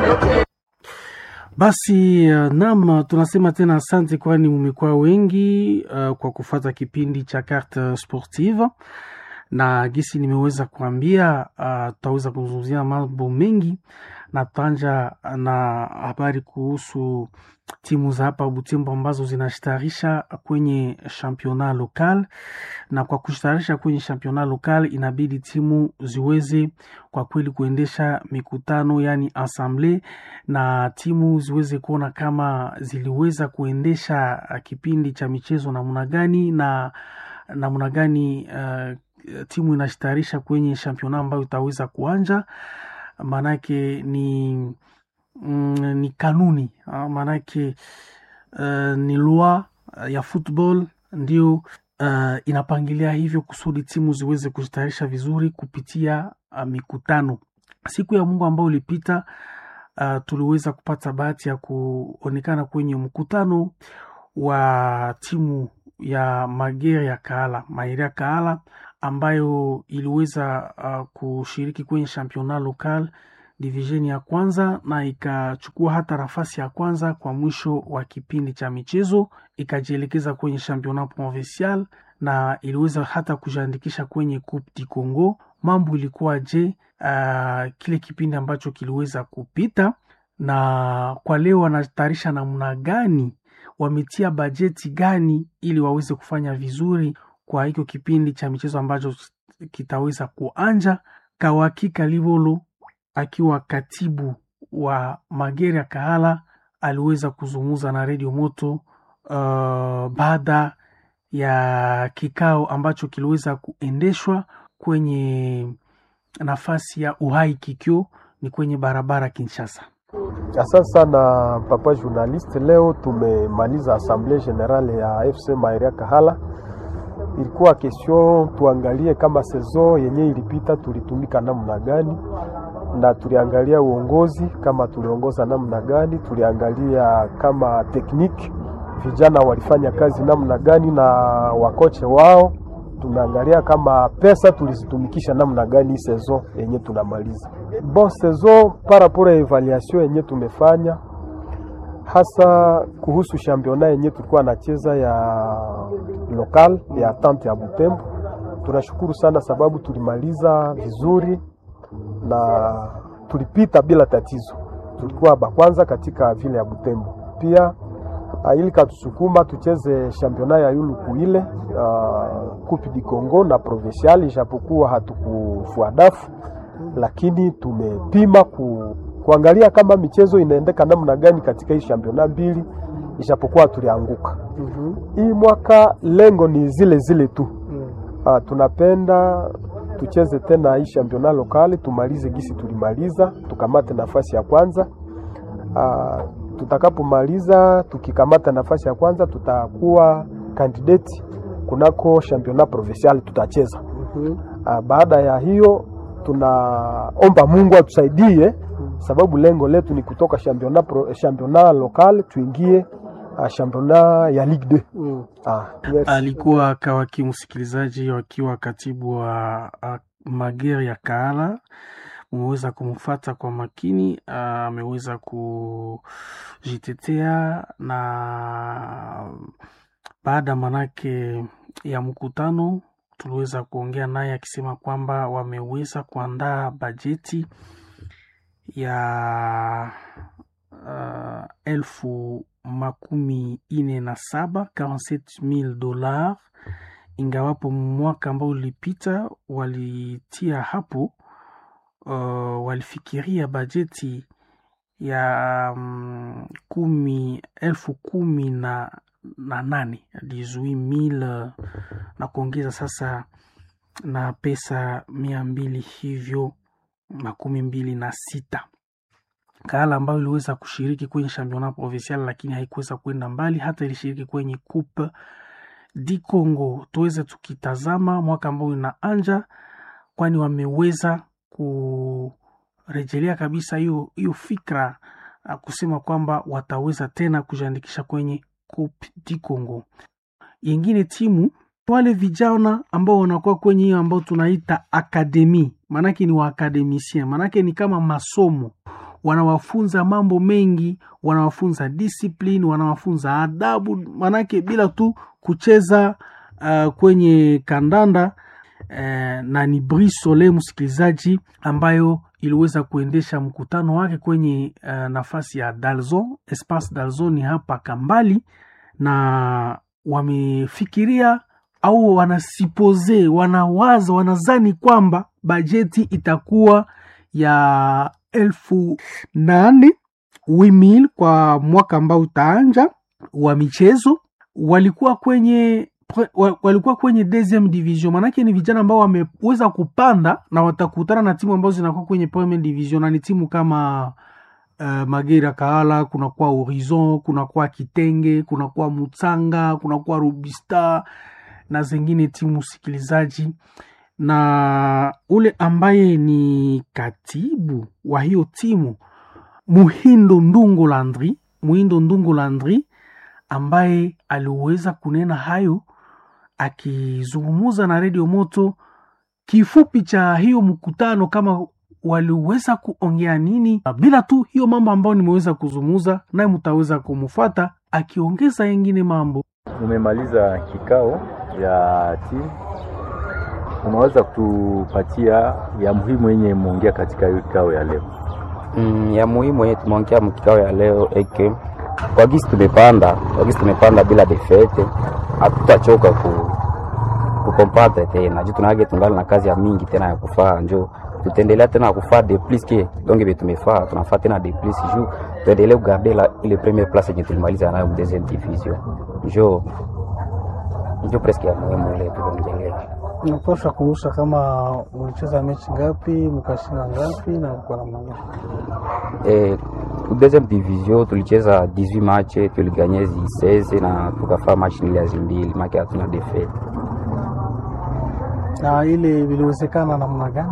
Basi uh, nam tunasema tena asante, kwani mumekuwa wengi uh, kwa kufata kipindi cha Carte Sportive na gisi nimeweza kuambia, uh, tutaweza kuzungumzia mambo mengi na tutaanja na habari kuhusu timu za hapa Butembo ambazo zinashitarisha kwenye championnat local, na kwa kushitarisha kwenye championnat local inabidi timu ziweze kwa kweli kuendesha mikutano yani assemble, na timu ziweze kuona kama ziliweza kuendesha kipindi cha michezo namna gani na namna gani uh, timu inashitarisha kwenye championnat ambayo itaweza kuanja maanake ni mm, ni kanuni maanake uh, ni loi ya football ndio uh, inapangilia hivyo kusudi timu ziweze kujitayarisha vizuri kupitia uh, mikutano. Siku ya Mungu ambao ulipita, uh, tuliweza kupata bahati ya kuonekana kwenye mkutano wa timu ya Magere ya Kaala, Maire ya Kaala ambayo iliweza uh, kushiriki kwenye championnat local division ya kwanza na ikachukua hata nafasi ya kwanza kwa mwisho wa kipindi cha michezo, ikajielekeza kwenye championnat provincial na iliweza hata kujiandikisha kwenye Coupe du Congo. Mambo ilikuwa je? Uh, kile kipindi ambacho kiliweza kupita, na kwa leo wanatayarisha namna gani, wametia bajeti gani ili waweze kufanya vizuri kwa hicho kipindi cha michezo ambacho kitaweza kuanja. Kawakika Livolo akiwa katibu wa Magere ya Kahala aliweza kuzungumza na redio Moto uh, baada ya kikao ambacho kiliweza kuendeshwa kwenye nafasi ya Uhai Kikyo, ni kwenye barabara Kinshasa. Asante sana papa journaliste. Leo tumemaliza assemblée générale ya FC Maire ya Kahala. Ilikuwa question tuangalie kama saison yenye ilipita tulitumika namna gani na tuliangalia uongozi kama tuliongoza namna gani, tuliangalia kama tekniki vijana walifanya kazi namna gani na wakoche wao, tunaangalia kama pesa tulizitumikisha namna gani saison yenye tunamaliza. Bon saison par rapport ya evaluation yenye tumefanya hasa kuhusu championnat yenye tulikuwa nacheza ya local ya tante ya Butembo, tunashukuru sana sababu tulimaliza vizuri na tulipita bila tatizo. Tulikuwa bakwanza katika vile ya Butembo. Pia ili katusukuma tucheze championnat ya yuluku ile uh, Coupe du Congo na provincial, ijapokuwa hatukufua dafu, lakini tumepima ku, kuangalia kama michezo inaendeka namna gani katika hii championnat mbili, ijapokuwa tulianguka. mm -hmm. Hii mwaka lengo ni zile zile tu. mm. Uh, tunapenda tucheze tena hii championnat lokali tumalize gisi tulimaliza, tukamate nafasi ya kwanza. Uh, tutakapomaliza tukikamata nafasi ya kwanza tutakuwa kandidati kunako championnat provincial tutacheza. mm -hmm. Uh, baada ya hiyo tunaomba Mungu atusaidie, sababu lengo letu ni kutoka championnat pro, championnat lokal tuingie uh, championnat ya Ligue 2. mm. Ah, alikuwa kawaki msikilizaji wakiwa katibu wa uh, Magere ya Kaala umeweza kumfata kwa makini, ameweza uh, kujitetea na baada manake ya mkutano tuliweza kuongea naye akisema kwamba wameweza kuandaa bajeti ya uh, elfu makumi ine na saba 47000 dollars, ingawapo mwaka ambao ulipita walitia hapo uh, walifikiria bajeti ya um, kumi elfu kumi na, na nane mil na kuongeza sasa na pesa mia mbili hivyo makumi mbili na sita Kaala ambayo iliweza kushiriki kwenye championnat provincial lakini haikuweza kwenda mbali, hata ilishiriki kwenye Coupe di Congo. Tuweze tukitazama mwaka ambao inaanja, kwani wameweza kurejelea kabisa hiyo hiyo fikra kusema kwamba wataweza tena kujiandikisha kwenye Coupe di Congo. Yengine timu wale vijana ambao wanakuwa kwenye hiyo ambao tunaita akademi, maanake ni waakademisien, maanake ni kama masomo wanawafunza mambo mengi, wanawafunza discipline, wanawafunza adabu, manake bila tu kucheza uh, kwenye kandanda eh, na ni Brisole msikilizaji, ambayo iliweza kuendesha mkutano wake kwenye uh, nafasi ya Dalzon, Espace Dalzon ni hapa Kambali, na wamefikiria au wanasipose, wanawaza, wanazani kwamba bajeti itakuwa ya elfu nane wimil kwa mwaka ambao utaanja wa michezo. Walikuwa kwenye walikuwa kwenye deuxième division, maanake ni vijana ambao wameweza kupanda na watakutana na timu ambazo zinakuwa kwenye première division, na ni timu kama uh, Magera Kahala, kunakuwa Horizon, kunakuwa Kitenge, kunakuwa Mutsanga, kunakuwa Rubista na zingine timu sikilizaji, na ule ambaye ni katibu wa hiyo timu Muhindo Ndungu Landri, Muhindo Ndungu Landri ambaye aliweza kunena hayo akizungumuza na redio Moto. Kifupi cha hiyo mkutano, kama waliweza kuongea nini, bila tu hiyo mambo ambayo nimeweza kuzungumuza naye, mtaweza kumfuata akiongeza yengine mambo. Umemaliza kikao ya timu, unaweza kutupatia ya muhimu yenye imeongea katika hiyo kikao ya leo? Mm, ya muhimu yenye tumeongea mkikao ya leo eke kwa gisi tumepanda kwa gisi tumepanda bila defete, hatutachoka ku kukompatre tena juu tunage tungali na kazi ya mingi tena ya kufaa, njo tutaendelea tena kufaa de plus ke donge be tumefaa tunafaa tena de plus juu tuendelee kugarde la ile première place yenye tulimaliza nayo deuxième division, njo njo presque ya muhimu ile tukongelea. Napasha kumusha kama mlicheza mechi ngapi, mkashinda ngapi na kwa namna gani? Eh, deuxième division tulicheza 18 match tuliganye 16 na tukafaa match niliazi mbili make hatuna defete. Na ile viliwezekana namna gani?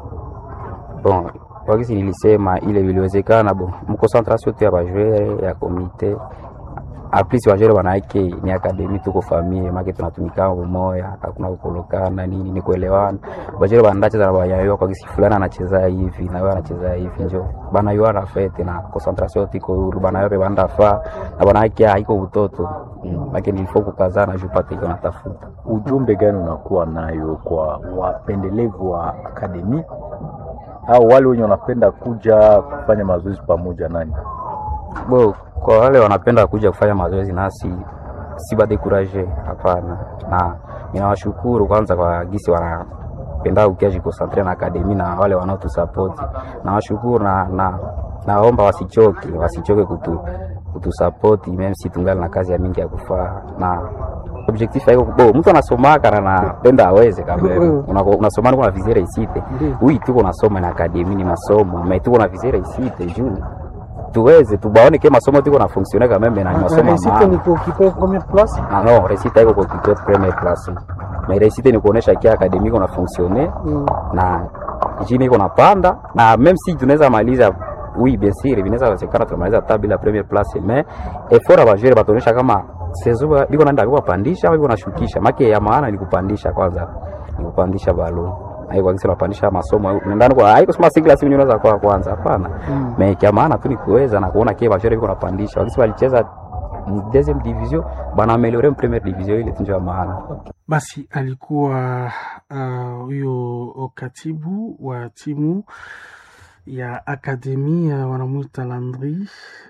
Bon, kwa kisi nilisema ile viliwezekana, bon mkoncentration tu ya bajwere ya komite aplis bajwere wanaake ni akademi, tuko famille make tunatumika umoya, hakuna kukolokana nini, ni kuelewana. Bajwere banacheza na banayua kwa kisi fulani anacheza hivi na wewe anacheza hivi, njo banayua na fete na concentration tiko huru, banayua pe banda fa na banaake haiko utoto mm, make nilifo kukazana juu pate iko natafuta Ujumbe gani unakuwa nayo kwa wapendelevu wa akademi au wale wenye wanapenda kuja kufanya mazoezi pamoja nani? Bo, kwa wale wanapenda kuja kufanya mazoezi nasi si badekuraje, hapana. Na ninawashukuru kwanza kwa gisi wanapenda ukiaji konsantre na akademi na wale wanaotusapoti nawashukuru na, na naomba wasichoke, wasichoke kutu kutusapoti meme si tungali na kazi ya mingi ya kufaa na objectif haiko bo mtu anasomaka na napenda aweze kama unasoma una, una vizere isite ui tuko nasoma na akademi ni masomo me tuko na vizere isite juu tuweze tubaone ke masomo tuko na fonctionner quand même na ni masomo Réussite ni kuokipe première place. ah non réussite haiko kuokipe première place mais réussite ni kuonesha kia akademi iko na fonctionner Mm. na jini iko napanda na même si tunaweza maliza oui bien sûr vinaweza wezekana tunamaliza hata bila première place mais effort ya bajere batuonyesha kama sezo ba- biko naenda biko pandisha au biko nashukisha make ya maana ni kupandisha kwanza ni kupandisha balo haiko kisa napandisha masomo ndani kwa haiko sema single simu unaweza kwa kwanza hapana Mm. mais kia maana tu ni kuweza na kuona kia bajere biko napandisha wakisi walicheza mu deuxième division bana ameliore mu première division ile tunjo ya maana Basi alikuwa ah, huyo uh, katibu wa timu ya akademia wanamwita Landry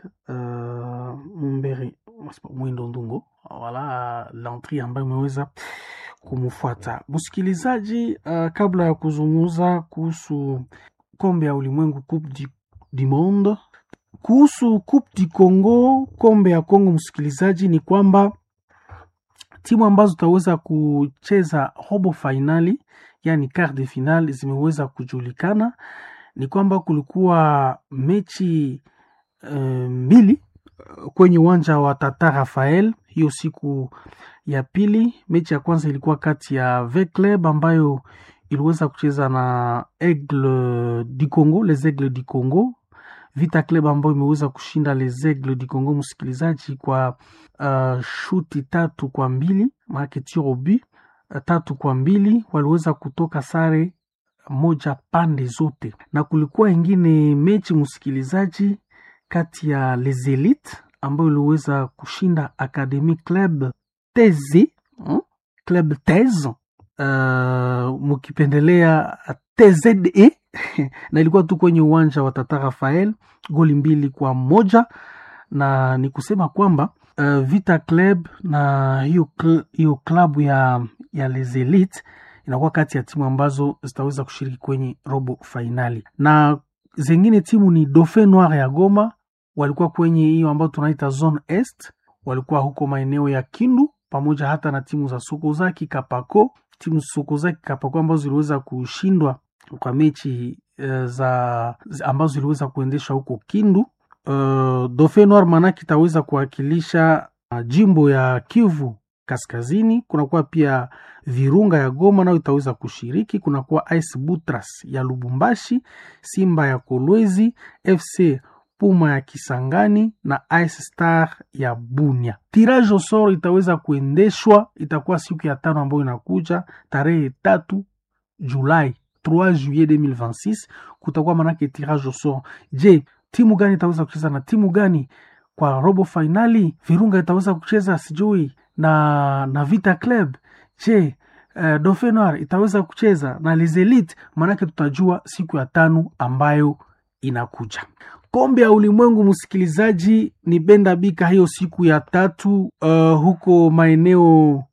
uh, Mumbere Mwindo Ndungo, wala Landry ambaye umeweza kumfuata msikilizaji. Uh, kabla ya kuzungumza kuhusu kombe ya ulimwengu Coupe du, du Monde, kuhusu Coupe du Congo, kombe ya Kongo, msikilizaji, ni kwamba timu ambazo zitaweza kucheza robo fainali yani quart de final zimeweza kujulikana. Ni kwamba kulikuwa mechi eh, mbili eh, kwenye uwanja wa Tata Rafael hiyo siku ya pili. Mechi ya kwanza ilikuwa kati ya V Club ambayo iliweza kucheza na Aigle du Congo, les Aigles du Congo. Vita Club ambayo imeweza kushinda les Aigles du Congo, msikilizaji, kwa uh, shuti tatu kwa mbili maanake tir au but uh, tatu kwa mbili waliweza kutoka sare moja pande zote, na kulikuwa ingine mechi msikilizaji, kati ya Les Elites ambayo iliweza kushinda Academy Club Tezi hmm? Club Tez uh, mukipendelea TZE na ilikuwa tu kwenye uwanja wa Tata Rafael, goli mbili kwa moja na ni kusema kwamba uh, Vita Club na hiyo cl hiyo klabu ya, ya Les Elites inakuwa kati ya timu ambazo zitaweza kushiriki kwenye robo fainali, na zengine timu ni Dauphin Noir ya Goma, walikuwa kwenye hiyo ambayo tunaita zone est, walikuwa huko maeneo ya Kindu pamoja hata na timu za Sokozaki Kapako, timu Sokozaki Kapako ambazo ziliweza kushindwa kwa mechi uh, za ambazo ziliweza kuendeshwa huko Kindu. Uh, Dauphin Noir manake itaweza kuwakilisha uh, jimbo ya Kivu Kaskazini. Kunakuwa pia Virunga ya Goma nayo itaweza kushiriki. Kunakuwa Ice Butras ya Lubumbashi, Simba ya Kolwezi, FC Puma ya Kisangani na Ice Star ya Bunia. Tirage au sort itaweza kuendeshwa, itakuwa siku ya tano ambayo inakuja tarehe tatu Julai 3 juillet 2026 kutakuwa manake tirage au sort. Je, timu gani itaweza kucheza na timu gani kwa robo fainali? Virunga itaweza kucheza sijui na na Vita Club. Je, uh, Dauphin Noir itaweza kucheza na Les Elites? Maanake tutajua siku ya tano ambayo inakuja. Kombe ya ulimwengu, msikilizaji, ni Benda Bika hiyo siku ya tatu uh, huko maeneo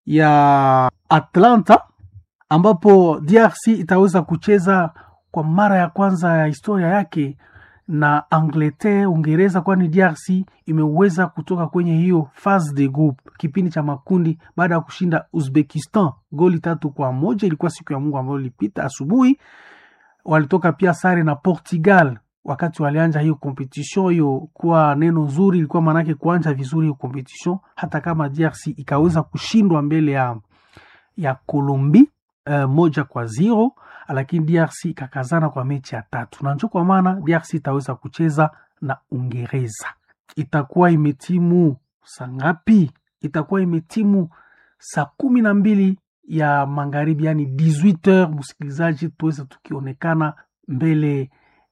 ya Atlanta ambapo DRC itaweza kucheza kwa mara ya kwanza ya historia yake na Angleterre, Uingereza, kwani DRC imeweza kutoka kwenye hiyo phase de group, kipindi cha makundi, baada ya kushinda Uzbekistan goli tatu kwa moja. Ilikuwa siku ya Mungu ambayo ilipita asubuhi. Walitoka pia sare na Portugal wakati walianja hiyo competition. Hiyo kuwa neno nzuri, ilikuwa maanake kuanja vizuri hiyo competition, hata kama DRC ikaweza kushindwa mbele ya ya Colombie uh, moja kwa zero lakini DRC ikakazana kwa mechi ya tatu, na njo kwa maana DRC itaweza kucheza na Uingereza. Itakuwa imetimu saa ngapi? Itakuwa imetimu saa kumi na mbili ya magharibi, yani 18h. Msikilizaji, tuweza tukionekana mbele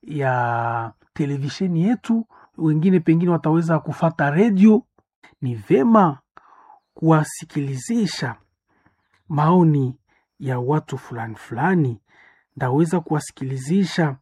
ya televisheni yetu, wengine pengine wataweza kufata redio. Ni vema kuwasikilizisha maoni ya watu fulani fulani ndaweza kuwasikilizisha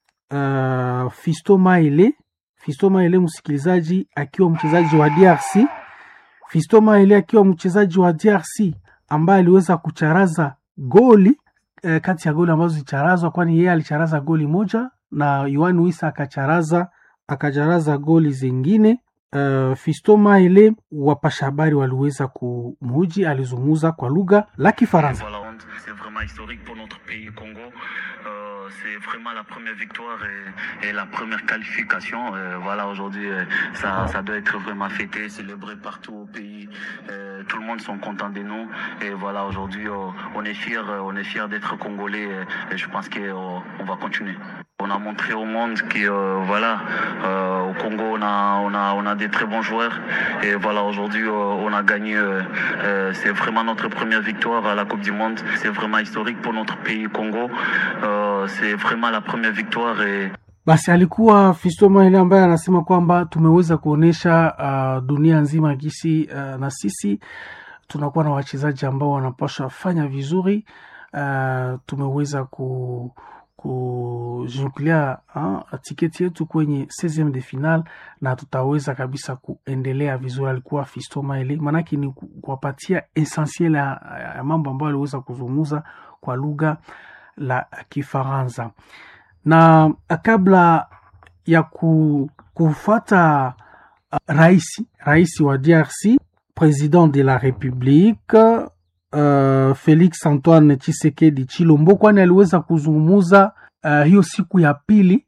uh, Fisto Maele. Fisto Maele msikilizaji, akiwa mchezaji wa DRC. Fisto Maele akiwa mchezaji wa DRC ambaye aliweza kucharaza goli uh, kati ya goli ambazo zicharazwa, kwani yeye alicharaza goli moja na Yohan Wissa akacharaza akacharaza goli zingine. Uh, Fisto Maele, wapasha habari waliweza kumhuji, alizungumza kwa lugha la Kifaransa. C'est vraiment historique pour notre pays Congo. Euh, c'est vraiment la première victoire et, et la première qualification. Euh, voilà, aujourd'hui, euh, ça, ça doit être vraiment fêté, célébré partout au pays. Euh, tout le monde sont contents de nous. Et voilà, aujourd'hui, euh, on est fiers, euh, on est fiers d'être congolais. Et, et je pense qu'on on va continuer. On a montré au monde que euh, voilà, euh, au Congo on a, on a on a des très bons joueurs et voilà aujourd'hui euh, on a gagné. euh, euh, c'est vraiment notre première victoire à la Coupe du Monde. C'est vraiment historique pour notre pays Congo. Euh, c'est vraiment la première victoire et Basi alikuwa Fisto Maele ambaye anasema kwamba tumeweza kuonyesha uh, dunia nzima gisi uh, na sisi tunakuwa na wachezaji ambao wanapaswa fanya vizuri. Uh, tumeweza ku kujukulia tiketi yetu kwenye 16 de final na tutaweza kabisa kuendelea vizuri. Alikuwa Fisto Maele, maanake ni kuwapatia essentiel ya, ya mambo ambayo aliweza kuzungumza kwa lugha la Kifaransa na kabla ya ku, kufuata uh, rais rais wa DRC president de la republique uh, Felix Antoine Tshisekedi Chilombo, kwani aliweza kuzungumuza uh, hiyo siku ya pili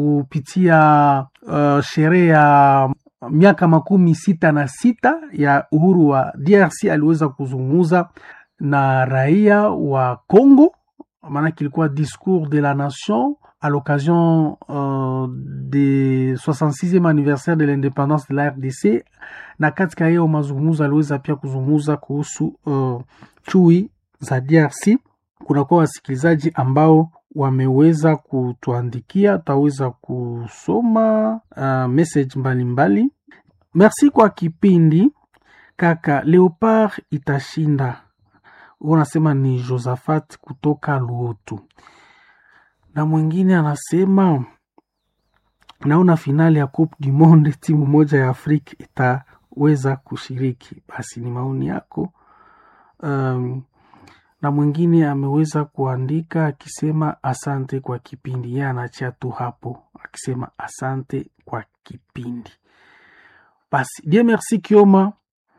kupitia uh, sherehe ya miaka makumi sita na sita ya uhuru wa DRC. Aliweza kuzungumuza na raia wa Congo, maanake ilikuwa discours de la nation à l'occasion euh, du 66e anniversaire de l'indépendance de la RDC, na katika hiyo mazungumzo aliweza pia kuzungumza kuhusu uh, chui za DRC. Kunakuwa wasikilizaji ambao wameweza kutuandikia, tutaweza kusoma uh, message mbalimbali mbali. Merci kwa kipindi kaka. Leopard itashinda. Unasema ni Josaphat kutoka Luotu, na mwingine anasema naona finali ya Coupe du Monde timu moja ya Afrika itaweza kushiriki. Basi ni maoni yako. Um, na mwingine ameweza kuandika akisema asante kwa kipindi. Yeye anachia tu hapo akisema asante kwa kipindi. Basi Dieu merci Kioma.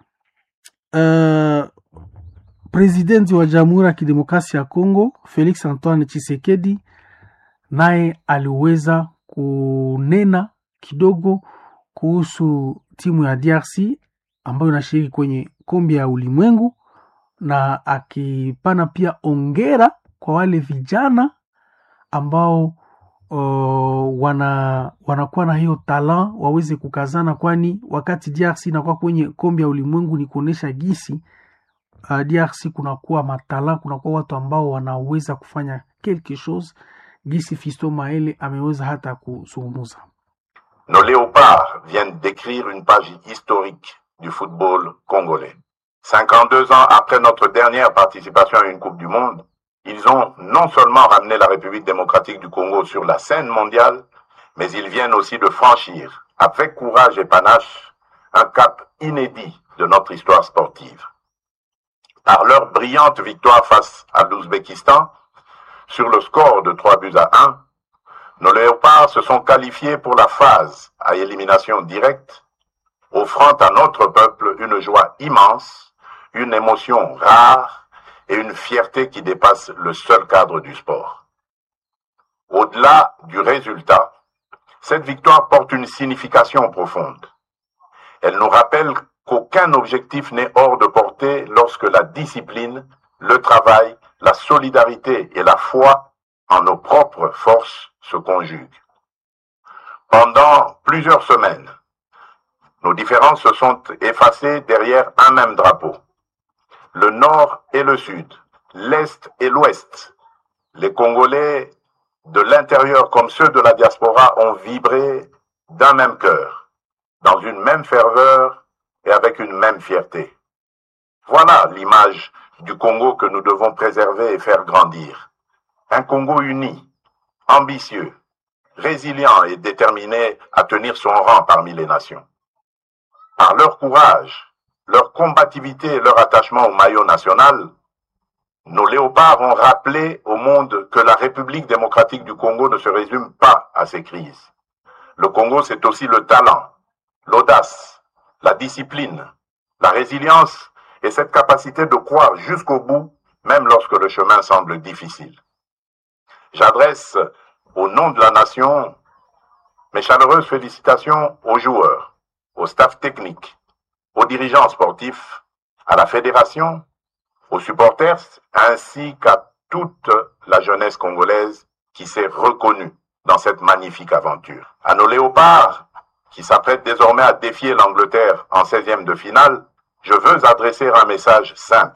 Uh, presidenti wa Jamhuri ya Kidemokrasia ya Kongo Felix Antoine Tshisekedi naye aliweza kunena kidogo kuhusu timu ya DRC ambayo inashiriki kwenye kombe ya ulimwengu na akipana pia ongera kwa wale vijana ambao uh, wana wanakuwa na hiyo talant waweze kukazana, kwani wakati DRC inakuwa kwenye kombe ya ulimwengu ni kuonesha gisi uh, DRC kunakuwa matala, kunakuwa watu ambao wanaweza kufanya quelque chose, gisi Fisto Maele ameweza hata kuzungumza. Nos léopards viennent d'écrire une page historique du football congolais. 52 ans après notre dernière participation à une Coupe du Monde, ils ont non seulement ramené la République démocratique du Congo sur la scène mondiale, mais ils viennent aussi de franchir, avec courage et panache, un cap inédit de notre histoire sportive. Par leur brillante victoire face à l'Ouzbékistan, sur le score de 3 buts à 1, nos léopards se sont qualifiés pour la phase à élimination directe, offrant à notre peuple une joie immense, une émotion rare et une fierté qui dépasse le seul cadre du sport. Au-delà du résultat, cette victoire porte une signification profonde. Elle nous rappelle qu'aucun objectif n'est hors de portée lorsque la discipline, le travail, la solidarité et la foi en nos propres forces se conjuguent. Pendant plusieurs semaines, nos différences se sont effacées derrière un même drapeau. Le nord et le sud, l'est et l'ouest, les Congolais de l'intérieur comme ceux de la diaspora ont vibré d'un même cœur, dans une même ferveur et avec une même fierté. Voilà l'image du Congo que nous devons préserver et faire grandir. Un Congo uni, ambitieux, résilient et déterminé à tenir son rang parmi les nations. Par leur courage, leur combativité et leur attachement au maillot national, nos léopards ont rappelé au monde que la République démocratique du Congo ne se résume pas à ses crises. Le Congo, c'est aussi le talent, l'audace, la discipline, la résilience et cette capacité de croire jusqu'au bout, même lorsque le chemin semble difficile. J'adresse au nom de la nation mes chaleureuses félicitations aux joueurs, au staff technique, aux dirigeants sportifs, à la fédération, aux supporters, ainsi qu'à toute la jeunesse congolaise qui s'est reconnue dans cette magnifique aventure. À nos léopards, qui s'apprêtent désormais à défier l'Angleterre en 16e de finale, je veux adresser un message simple.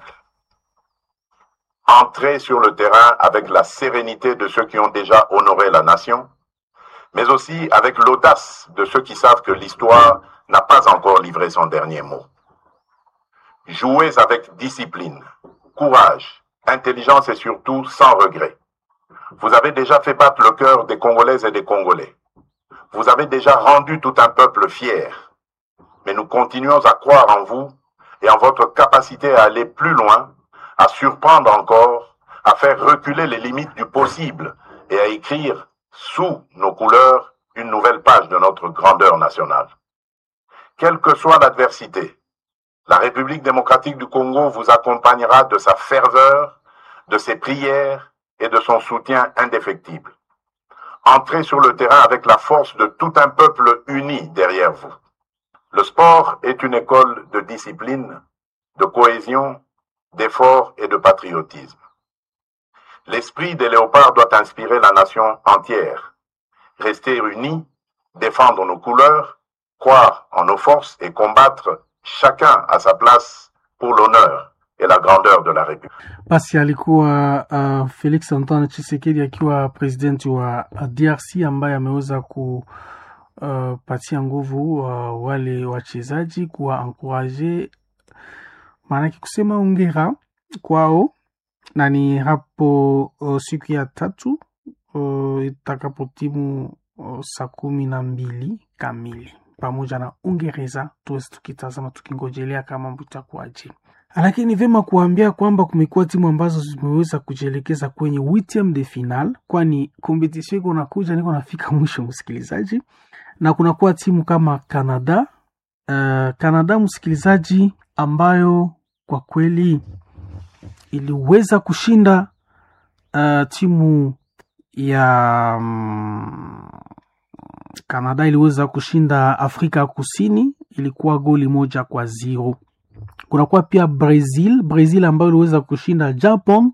Entrez sur le terrain avec la sérénité de ceux qui ont déjà honoré la nation, mais aussi avec l'audace de ceux qui savent que l'histoire n'a pas encore livré son dernier mot. Jouez avec discipline, courage, intelligence et surtout sans regret. Vous avez déjà fait battre le cœur des Congolaises et des Congolais. Vous avez déjà rendu tout un peuple fier. Mais nous continuons à croire en vous et en votre capacité à aller plus loin, à surprendre encore, à faire reculer les limites du possible et à écrire sous nos couleurs une nouvelle page de notre grandeur nationale. Quelle que soit l'adversité, la République démocratique du Congo vous accompagnera de sa ferveur, de ses prières et de son soutien indéfectible. Entrez sur le terrain avec la force de tout un peuple uni derrière vous. Le sport est une école de discipline, de cohésion, d'effort et de patriotisme. L'esprit des léopards doit inspirer la nation entière. Rester unis, défendre nos couleurs, croire en nos forces et combattre chacun à sa place pour l'honneur, et la grandeur de la République. Basi alikuwa uh, Felix Antoine Tshisekedi akiwa presidenti wa uh, DRC ambaye ameweza kupatia uh, nguvu uh, wale wachezaji kuwa ankuraje, maanake kusema ongera kwao, na ni hapo uh, siku ya tatu uh, itakapotimu uh, saa kumi na mbili kamili pamoja na Uingereza, tuwezi tukitazama tukingojelea kama mambo itakuwaje lakini ni vyema kuambia kwamba kumekuwa timu ambazo zimeweza kujielekeza kwenye huitieme de final, kwani kompetisio iko nakuja, niko nafika mwisho, msikilizaji, na kunakuwa timu kama Canada uh, Canada msikilizaji, ambayo kwa kweli iliweza kushinda uh, timu ya um, Canada iliweza kushinda Afrika Kusini, ilikuwa goli moja kwa zero kunakuwa pia Brazil, Brazil ambayo iliweza kushinda Japan,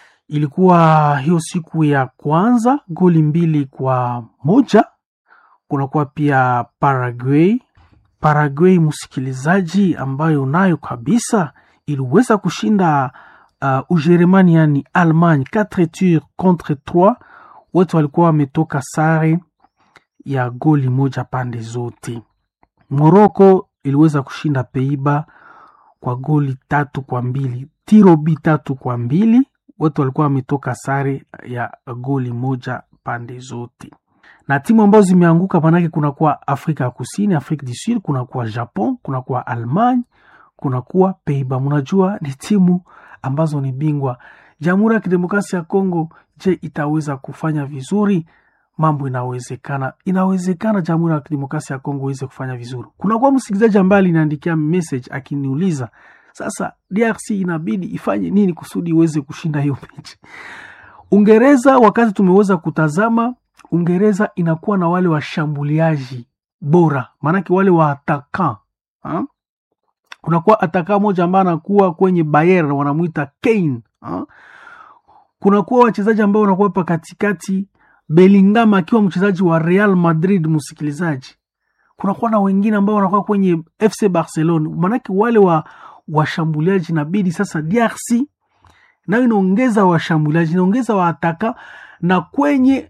ilikuwa hiyo siku ya kwanza goli mbili kwa moja. Kunakuwa pia Paraguay, Paraguay msikilizaji, ambayo nayo kabisa iliweza kushinda uh, Ujerumani, yani Allemagne 4 tours contre 3. Wote walikuwa wametoka sare ya goli moja pande zote. Morocco iliweza kushinda Peiba kwa goli tatu kwa mbili tirobi tatu kwa mbili wote walikuwa wametoka sare ya goli moja pande zote na timu ambazo zimeanguka manake kunakuwa afrika ya kusini afrique du sud kunakuwa japon kunakuwa allemagne kunakuwa peiba mnajua ni timu ambazo ni bingwa jamhuri ya kidemokrasia ya kongo je itaweza kufanya vizuri mambo inawezekana inawezekana jamhuri ya kidemokrasia ya kongo iweze kufanya vizuri kunakuwa msikilizaji ambaye aliniandikia message akiniuliza sasa drc inabidi ifanye nini kusudi iweze kushinda hiyo mechi ungereza wakati tumeweza kutazama ungereza inakuwa na wale washambuliaji bora maanake wale wa ataka ha? kunakuwa ataka moja ambaye anakuwa kwenye bayer wanamwita kane ha? kunakuwa wachezaji ambao wanakuwa pa katikati belingama akiwa mchezaji wa real madrid msikilizaji kunakuwa na wengine ambao wanakuwa kwenye fc barcelona maanake wale wa washambuliaji inabidi sasa drc nayo inaongeza washambuliaji inaongeza waataka na kwenye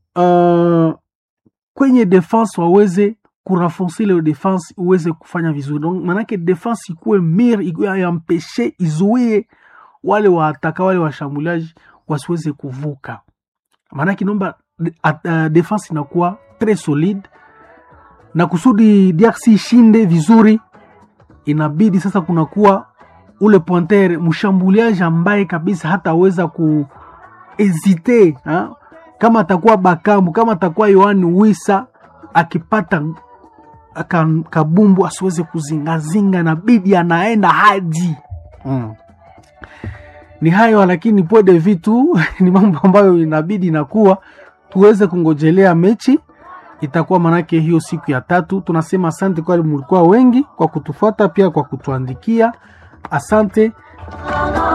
uh, kwenye defense waweze kurafonse ile defense uweze kufanya vizuri Donc, manake defense ikuwe mir yampeshe izuie wale waataka wale washambuliaji wasiweze kuvuka maanake naomba uh, defense inakuwa tres solide na kusudi DRC ishinde vizuri inabidi sasa kunakuwa ule pointer mshambuliaji ambaye kabisa hataweza kuhezite ha? kama atakuwa Bakambu, kama atakuwa Yohani Wisa akipata ka, kabumbu asiweze kuzingazinga, inabidi anaenda hadi mm. Ni hayo lakini pwede vitu ni mambo ambayo inabidi inakuwa tuweze kungojelea mechi itakuwa manake hiyo siku ya tatu. Tunasema asante kwa mlikuwa wengi kwa kutufuata, pia kwa kutuandikia. Asante.